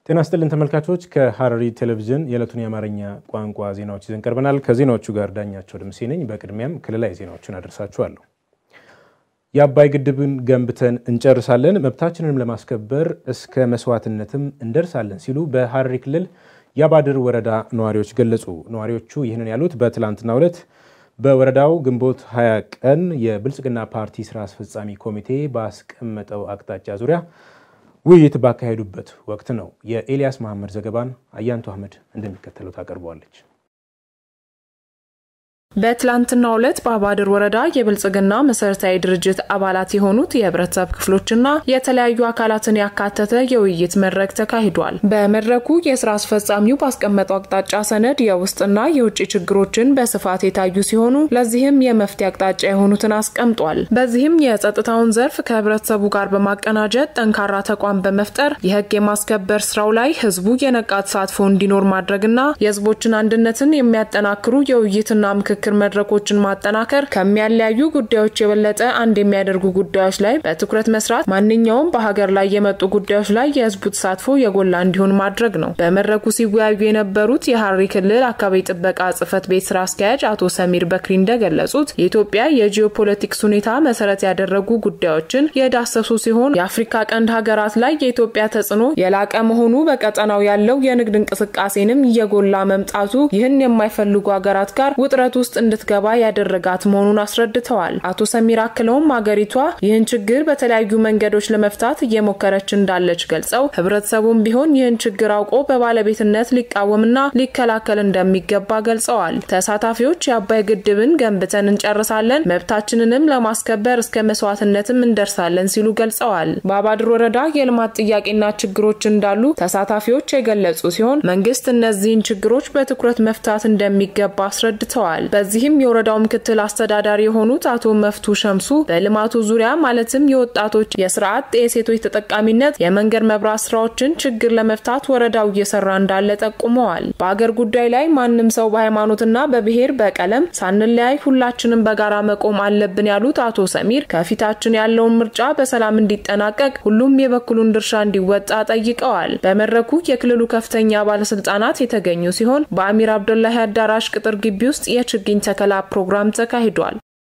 ጤና ስጥልን ተመልካቾች፣ ከሐረሪ ቴሌቪዥን የዕለቱን የአማርኛ ቋንቋ ዜናዎች ይዘን ቀርበናል። ከዜናዎቹ ጋር ዳኛቸው ደምሴ ነኝ። በቅድሚያም ክልላዊ ዜናዎችን አደርሳችኋለሁ። የአባይ ግድብን ገንብተን እንጨርሳለን፣ መብታችንንም ለማስከበር እስከ መስዋዕትነትም እንደርሳለን ሲሉ በሐረሪ ክልል የአባድር ወረዳ ነዋሪዎች ገለጹ። ነዋሪዎቹ ይህንን ያሉት በትላንትናው ዕለት በወረዳው ግንቦት 20 ቀን የብልጽግና ፓርቲ ስራ አስፈጻሚ ኮሚቴ ባስቀመጠው አቅጣጫ ዙሪያ ውይይት ባካሄዱበት ወቅት ነው። የኤልያስ መሐመድ ዘገባን አያንቱ አህመድ እንደሚከተለው ታቀርበዋለች። በትላንትናው ዕለት በአባድር ወረዳ የብልጽግና መሰረታዊ ድርጅት አባላት የሆኑት የህብረተሰብ ክፍሎችና የተለያዩ አካላትን ያካተተ የውይይት መድረክ ተካሂዷል። በመድረኩ የስራ አስፈጻሚው ባስቀመጠው አቅጣጫ ሰነድ የውስጥና የውጭ ችግሮችን በስፋት የታዩ ሲሆኑ ለዚህም የመፍትሄ አቅጣጫ የሆኑትን አስቀምጧል። በዚህም የጸጥታውን ዘርፍ ከህብረተሰቡ ጋር በማቀናጀት ጠንካራ ተቋም በመፍጠር የህግ የማስከበር ስራው ላይ ህዝቡ የነቃ ተሳትፎ እንዲኖር ማድረግና የህዝቦችን አንድነትን የሚያጠናክሩ የውይይትና ምክክር ምክክር መድረኮችን ማጠናከር ከሚያለያዩ ጉዳዮች የበለጠ አንድ የሚያደርጉ ጉዳዮች ላይ በትኩረት መስራት፣ ማንኛውም በሀገር ላይ የመጡ ጉዳዮች ላይ የህዝቡ ተሳትፎ የጎላ እንዲሆን ማድረግ ነው። በመድረኩ ሲወያዩ የነበሩት የሐረሪ ክልል አካባቢ ጥበቃ ጽህፈት ቤት ስራ አስኪያጅ አቶ ሰሚር በክሪ እንደገለጹት የኢትዮጵያ የጂኦፖለቲክስ ሁኔታ መሰረት ያደረጉ ጉዳዮችን የዳሰሱ ሲሆን የአፍሪካ ቀንድ ሀገራት ላይ የኢትዮጵያ ተጽዕኖ የላቀ መሆኑ በቀጠናው ያለው የንግድ እንቅስቃሴንም እየጎላ መምጣቱ ይህን የማይፈልጉ ሀገራት ጋር ውጥረት ውስጥ እንድትገባ ያደረጋት መሆኑን አስረድተዋል። አቶ ሰሚር አክለውም ሀገሪቷ ይህን ችግር በተለያዩ መንገዶች ለመፍታት እየሞከረች እንዳለች ገልጸው ህብረተሰቡም ቢሆን ይህን ችግር አውቆ በባለቤትነት ሊቃወምና ሊከላከል እንደሚገባ ገልጸዋል። ተሳታፊዎች የአባይ ግድብን ገንብተን እንጨርሳለን፣ መብታችንንም ለማስከበር እስከ መስዋዕትነትም እንደርሳለን ሲሉ ገልጸዋል። በአባድር ወረዳ የልማት ጥያቄና ችግሮች እንዳሉ ተሳታፊዎች የገለጹ ሲሆን መንግስት እነዚህን ችግሮች በትኩረት መፍታት እንደሚገባ አስረድተዋል። በዚህም የወረዳው ምክትል አስተዳዳሪ የሆኑት አቶ መፍቱ ሸምሱ በልማቱ ዙሪያ ማለትም የወጣቶች የስራ አጥ፣ የሴቶች ተጠቃሚነት፣ የመንገድ መብራት ስራዎችን ችግር ለመፍታት ወረዳው እየሰራ እንዳለ ጠቁመዋል። በአገር ጉዳይ ላይ ማንም ሰው በሃይማኖትና በብሔር በቀለም ሳንለያይ ሁላችንም በጋራ መቆም አለብን ያሉት አቶ ሰሚር ከፊታችን ያለውን ምርጫ በሰላም እንዲጠናቀቅ ሁሉም የበኩሉን ድርሻ እንዲወጣ ጠይቀዋል። በመድረኩ የክልሉ ከፍተኛ ባለስልጣናት የተገኙ ሲሆን በአሚር አብዱላሂ አዳራሽ ቅጥር ግቢ ውስጥ የችግኝ ተከላ ፕሮግራም ተካሂዷል።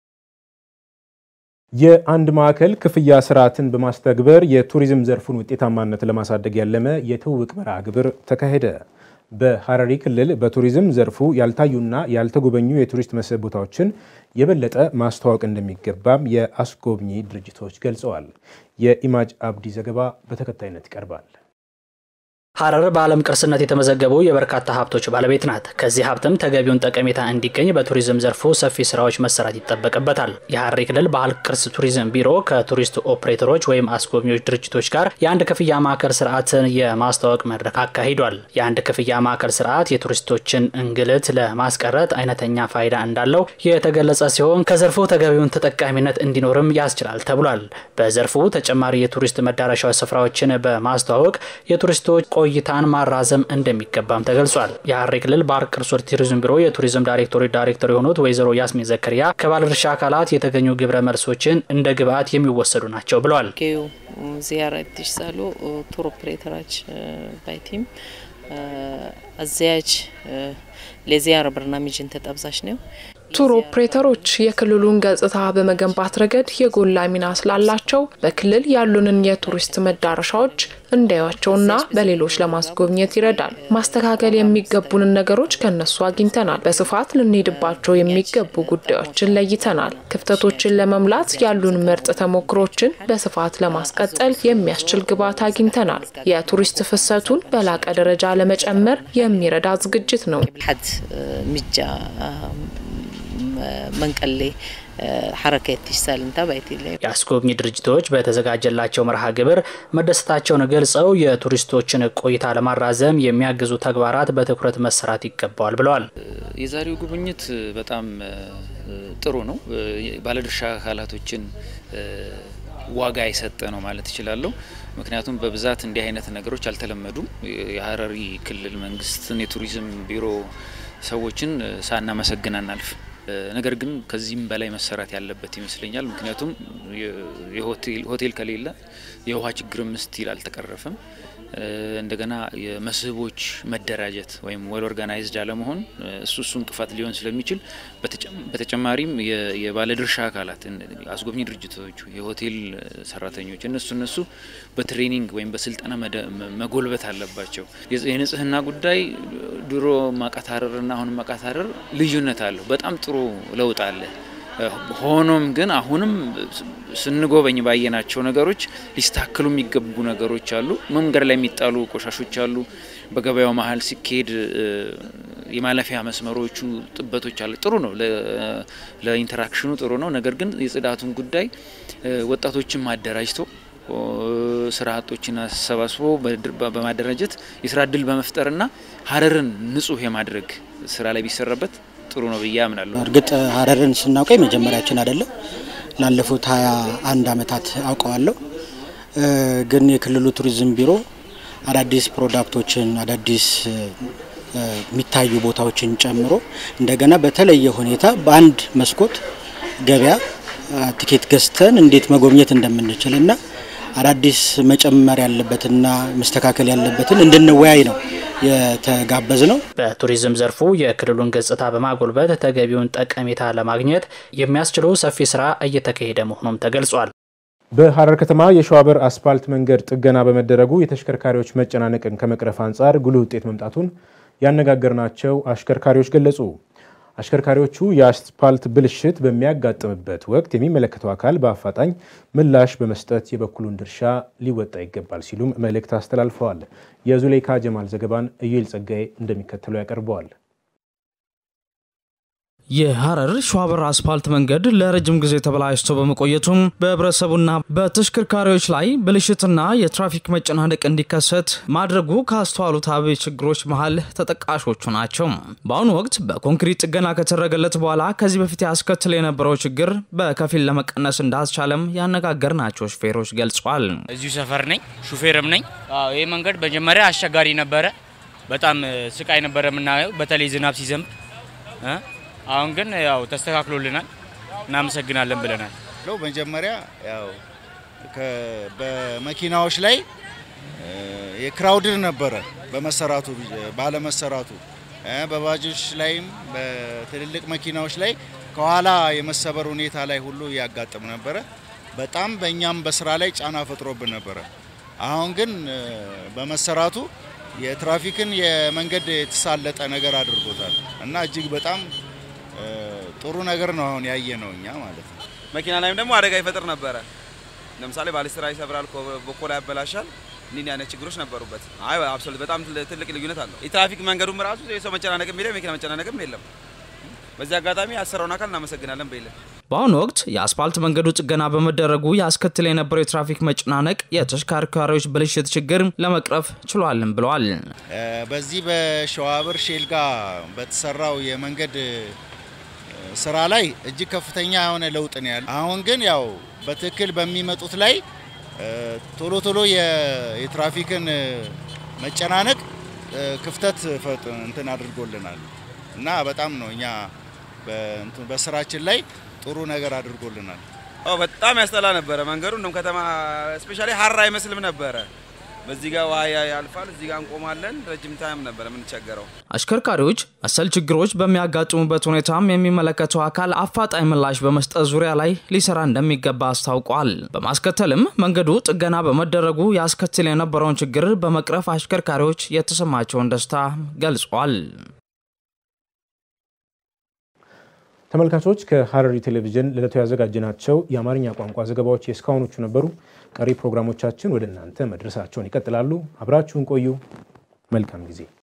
የአንድ ማዕከል ክፍያ ስርዓትን በማስተግበር የቱሪዝም ዘርፉን ውጤታማነት ለማሳደግ ያለመ የትውውቅ መርሃ ግብር ተካሄደ። በሐረሪ ክልል በቱሪዝም ዘርፉ ያልታዩና ያልተጎበኙ የቱሪስት መስህብ ቦታዎችን የበለጠ ማስተዋወቅ እንደሚገባም የአስጎብኚ ድርጅቶች ገልጸዋል። የኢማጅ አብዲ ዘገባ በተከታይነት ይቀርባል። ሐረር በዓለም ቅርስነት የተመዘገቡ የበርካታ ሀብቶች ባለቤት ናት። ከዚህ ሀብትም ተገቢውን ጠቀሜታ እንዲገኝ በቱሪዝም ዘርፉ ሰፊ ስራዎች መሰራት ይጠበቅበታል። የሐረሪ ክልል ባህል ቅርስ ቱሪዝም ቢሮ ከቱሪስት ኦፕሬተሮች ወይም አስጎብኚዎች ድርጅቶች ጋር የአንድ ክፍያ ማዕከል ስርዓትን የማስተዋወቅ መድረክ አካሂዷል። የአንድ ክፍያ ማዕከል ስርዓት የቱሪስቶችን እንግልት ለማስቀረት አይነተኛ ፋይዳ እንዳለው የተገለጸ ሲሆን ከዘርፉ ተገቢውን ተጠቃሚነት እንዲኖርም ያስችላል ተብሏል። በዘርፉ ተጨማሪ የቱሪስት መዳረሻ ስፍራዎችን በማስተዋወቅ የቱሪስቶች ቆይታን ማራዘም እንደሚገባም ተገልጿል። የሐረሪ ክልል ባህል ቅርሶች ቱሪዝም ቢሮ የቱሪዝም ዳይሬክቶሬት ዳይሬክተር የሆኑት ወይዘሮ ያስሚን ዘከሪያ ከባለድርሻ አካላት የተገኙ ግብረ መልሶችን እንደ ግብአት የሚወሰዱ ናቸው ብለዋል። ዚያራ ትሽሳሉ ቱር ኦፕሬተራች ባይቲም አዘያጅ ለዚያራ በርናሚጅን ተጠብዛሽ ነው ቱር ኦፕሬተሮች የክልሉን ገጽታ በመገንባት ረገድ የጎላ ሚና ስላላቸው በክልል ያሉንን የቱሪስት መዳረሻዎች እንዳያቸውና በሌሎች ለማስጎብኘት ይረዳል። ማስተካከል የሚገቡንን ነገሮች ከነሱ አግኝተናል። በስፋት ልንሄድባቸው የሚገቡ ጉዳዮችን ለይተናል። ክፍተቶችን ለመሙላት ያሉን ምርጥ ተሞክሮችን በስፋት ለማስቀጠል የሚያስችል ግብዓት አግኝተናል። የቱሪስት ፍሰቱን በላቀ ደረጃ ለመጨመር የሚረዳ ዝግጅት ነው። ሚጃ መንቀሌ ሐረከት ይሳል እንታ ባይቲ የአስጎብኚ ድርጅቶች በተዘጋጀላቸው መርሃ ግብር መደሰታቸውን ገልጸው የቱሪስቶችን ቆይታ ለማራዘም የሚያግዙ ተግባራት በትኩረት መሰራት ይገባዋል ብለዋል። የዛሬው ጉብኝት በጣም ጥሩ ነው። ባለድርሻ አካላቶችን ዋጋ የሰጠ ነው ማለት እችላለሁ። ምክንያቱም በብዛት እንዲህ አይነት ነገሮች አልተለመዱም። የሐረሪ ክልል መንግስትን የቱሪዝም ቢሮ ሰዎችን ሳናመሰግን አናልፍ። ነገር ግን ከዚህም በላይ መሰራት ያለበት ይመስለኛል። ምክንያቱም ሆቴል ከሌለ የውሃ ችግርም ስቲል አልተቀረፈም። እንደገና የመስህቦች መደራጀት ወይም ዌል ኦርጋናይዝድ አለመሆን እሱ እሱ እንቅፋት ሊሆን ስለሚችል በተጨማሪም የባለድርሻ አካላት አስጎብኚ ድርጅቶች፣ የሆቴል ሰራተኞች እነሱ እነሱ በትሬኒንግ ወይም በስልጠና መጎልበት አለባቸው። የንጽህና ጉዳይ ድሮ ማቃታረርና አሁን ማቃታረር ልዩነት አለው። በጣም ጥሩ ለውጥ አለ። ሆኖም ግን አሁንም ስንጎበኝ ባየናቸው ነገሮች ሊስተካከሉ የሚገቡ ነገሮች አሉ። መንገድ ላይ የሚጣሉ ቆሻሾች አሉ። በገበያው መሀል ሲካሄድ የማለፊያ መስመሮቹ ጥበቶች አሉ። ጥሩ ነው፣ ለኢንተራክሽኑ ጥሩ ነው። ነገር ግን የጽዳቱን ጉዳይ ወጣቶችን ማደራጅቶ ስራ አጦችን አሰባስቦ በማደራጀት የስራ እድል በመፍጠርና ሀረርን ንጹህ የማድረግ ስራ ላይ ቢሰራበት ጥሩ ነው ብዬ አምናለሁ። እርግጥ ሀረርን ስናውቀው የመጀመሪያችን አይደለም። ላለፉት ሀያ አንድ አመታት አውቀዋለሁ። ግን የክልሉ ቱሪዝም ቢሮ አዳዲስ ፕሮዳክቶችን አዳዲስ የሚታዩ ቦታዎችን ጨምሮ እንደገና በተለየ ሁኔታ በአንድ መስኮት ገበያ ቲኬት ገዝተን እንዴት መጎብኘት እንደምንችል እና አዳዲስ መጨመር ያለበትና መስተካከል ያለበትን እንድንወያይ ነው የተጋበዝ ነው። በቱሪዝም ዘርፉ የክልሉን ገጽታ በማጎልበት ተገቢውን ጠቀሜታ ለማግኘት የሚያስችለው ሰፊ ስራ እየተካሄደ መሆኑም ተገልጿል። በሀረር ከተማ የሸዋበር አስፓልት መንገድ ጥገና በመደረጉ የተሽከርካሪዎች መጨናነቅን ከመቅረፍ አንጻር ጉልህ ውጤት መምጣቱን ያነጋገርናቸው አሽከርካሪዎች ገለጹ። አሽከርካሪዎቹ የአስፓልት ብልሽት በሚያጋጥምበት ወቅት የሚመለከተው አካል በአፋጣኝ ምላሽ በመስጠት የበኩሉን ድርሻ ሊወጣ ይገባል ሲሉም መልእክት አስተላልፈዋል። የዙሌይካ ጀማል ዘገባን እዩኤል ጸጋዬ እንደሚከተለው ያቀርበዋል። የሀረር ሸዋበር አስፓልት መንገድ ለረጅም ጊዜ ተበላሽቶ በመቆየቱም በህብረተሰቡና በተሽከርካሪዎች ላይ ብልሽትና የትራፊክ መጨናነቅ እንዲከሰት ማድረጉ ካስተዋሉት አበይ ችግሮች መሀል ተጠቃሾቹ ናቸው። በአሁኑ ወቅት በኮንክሪት ጥገና ከተደረገለት በኋላ ከዚህ በፊት ያስከትል የነበረው ችግር በከፊል ለመቀነስ እንዳስቻለም ያነጋገርናቸው ሹፌሮች ገልጿል። እዚሁ ሰፈር ነኝ፣ ሹፌርም ነኝ። ይህ መንገድ መጀመሪያ አስቸጋሪ ነበረ። በጣም ስቃይ ነበረ የምናየው፣ በተለይ ዝናብ ሲዘንብ አሁን ግን ያው ተስተካክሎልናል፣ እናመሰግናለን ብለናል። መጀመሪያ ያው በመኪናዎች ላይ የክራውድር ነበረ በመሰራቱ ባለመሰራቱ፣ በባጆች ላይም በትልልቅ መኪናዎች ላይ ከኋላ የመሰበር ሁኔታ ላይ ሁሉ እያጋጥም ነበረ። በጣም በእኛም በስራ ላይ ጫና ፈጥሮብን ነበረ። አሁን ግን በመሰራቱ የትራፊክን የመንገድ የተሳለጠ ነገር አድርጎታል እና እጅግ በጣም ጥሩ ነገር ነው አሁን ያየ ነው እኛ ማለት ነው። መኪና ላይም ደግሞ አደጋ ይፈጥር ነበረ። ለምሳሌ ባሊስትራ ይሰብራል፣ በኮላ ያበላሻል። እንዲህ አይነት ችግሮች ነበሩበት። አይ አብሶሉት በጣም ትልቅ ልዩነት አለው። የትራፊክ መንገዱም ራሱ የሰው መጨናነቅም የለም፣ የመኪና መጨናነቅም የለም። በዚህ አጋጣሚ ያሰራውን አካል እናመሰግናለን በይለን በአሁኑ ወቅት የአስፓልት መንገዱ ጥገና በመደረጉ ያስከትል የነበረው የትራፊክ መጨናነቅ የተሽከርካሪዎች ብልሽት ችግር ለመቅረፍ ችሏልን ብለዋል። በዚህ በሸዋብር ሼልጋ በተሰራው የመንገድ ስራ ላይ እጅግ ከፍተኛ የሆነ ለውጥ ነው ያለ። አሁን ግን ያው በትክክል በሚመጡት ላይ ቶሎ ቶሎ የትራፊክን መጨናነቅ ክፍተት እንትን አድርጎልናል እና በጣም ነው እኛ በስራችን ላይ ጥሩ ነገር አድርጎልናል። በጣም ያስጠላ ነበረ መንገዱ። እንደውም ከተማ ስፔሻሊ ሀራ አይመስልም ነበረ። በዚህ ጋር ውሃ ያልፋል፣ እዚህ ጋር እንቆማለን። ረጅም ታይም ነበረ የምንቸገረው። አሽከርካሪዎች መሰል ችግሮች በሚያጋጥሙበት ሁኔታም የሚመለከተው አካል አፋጣኝ ምላሽ በመስጠት ዙሪያ ላይ ሊሰራ እንደሚገባ አስታውቋል። በማስከተልም መንገዱ ጥገና በመደረጉ ያስከትል የነበረውን ችግር በመቅረፍ አሽከርካሪዎች የተሰማቸውን ደስታ ገልጿል። ተመልካቾች ከሀረሪ ቴሌቪዥን ለዕለቱ ያዘጋጀናቸው የአማርኛ ቋንቋ ዘገባዎች የእስካሁኖቹ ነበሩ። ቀሪ ፕሮግራሞቻችን ወደ እናንተ መድረሳቸውን ይቀጥላሉ። አብራችሁን ቆዩ። መልካም ጊዜ